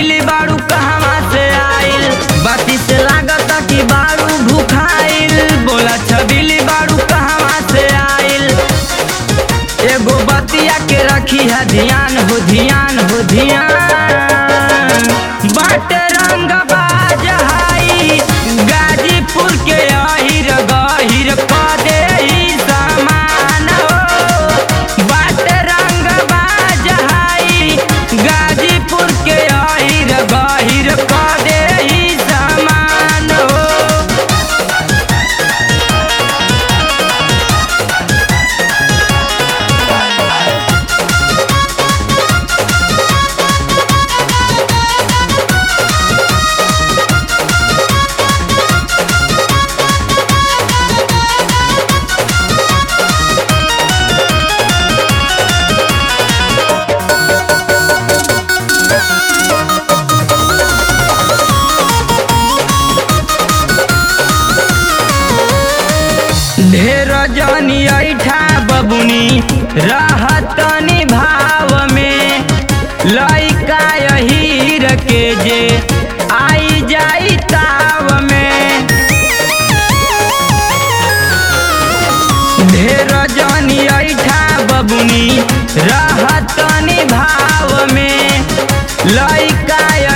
छबिली बारू कहवा से आइल बाती से लागत कि बारू भूखाइल बोला छबिली बारू कहवा से आइल एगो बतिया के रखी है ध्यान हो ध्यान हो ध्यान बाट रंग बाजहाई गाजीपुर के अहिर गहिर पदे ही समान हो बाट रंग बाजहाई गाजीपुर के अहिर गहिर पदे ही समान हो ढेर जनी ऐठा बबुनी रहतनी भाव में लइका हीर के जे आई जाई ताव में ढेर जनी ऐठा बबुनी रहतनी भाव में लइका